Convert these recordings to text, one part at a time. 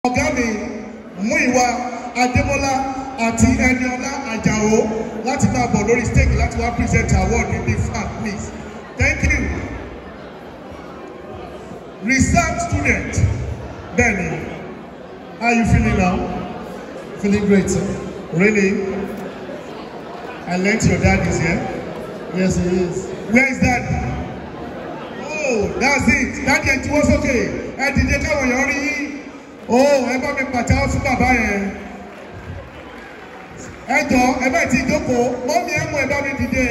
ọ̀gá mi Múyìwá Adémọ́lá àti Ẹniọlá Àjàó láti máa bọ̀ lórí stage láti wá present award in the fan please thank you research student bẹ́ẹ̀ni how you feeling now feeling great sir really I learnt your dad is here yes he is where is dad oh that's it daddy ẹ ti wọ́n sókè ẹ dìde káwọn èèyàn rí yín oh ẹ bá mi pàtẹ́wọ́ fún bàbá yẹn ẹ jọ ẹ bá ti jókòó mọ́mí ẹ mú ẹ bá mi dìde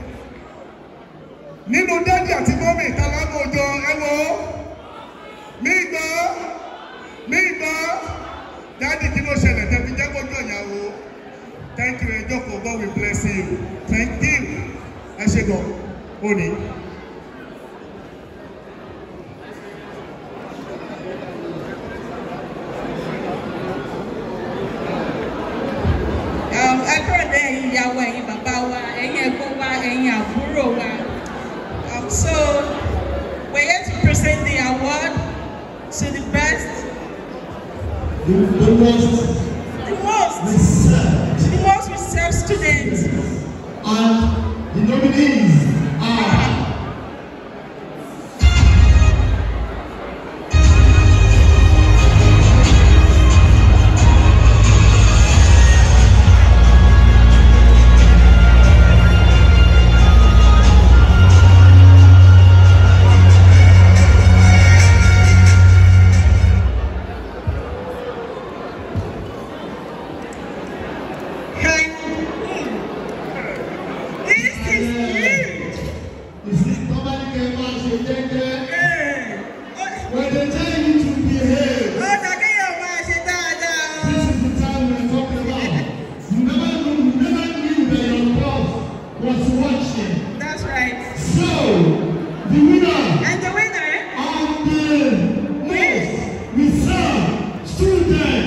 nínú dádì àti mọ́mí ìtàlámù òjò ẹ wo mí gbọ́ mí gbọ́ dádì kí ló ṣẹlẹ̀ tẹ̀mí jẹ́ kójú ìyàwó thank you ẹ jókòó God will bless you thank you ẹ ṣe gan òní. ẹ kúrò dé ẹ̀yin ìyàwó ẹ̀yin bàbá wa ẹ̀yin ẹ̀gbọ́n wa ẹ̀yin àbúrò wa Um, so we're here to present the award to the best The, the most the most research the most reserved students and the nominees are and this is huge. is it nobody can match a jẹ́jẹ́ Hey. when they tell you to behave. ó dà kéèyàn máa ṣe dáadáa o. This is the time we're talking about. You never knew, you never knew that your boss was watching. That's right. So, the winner And the winner of the most reserved student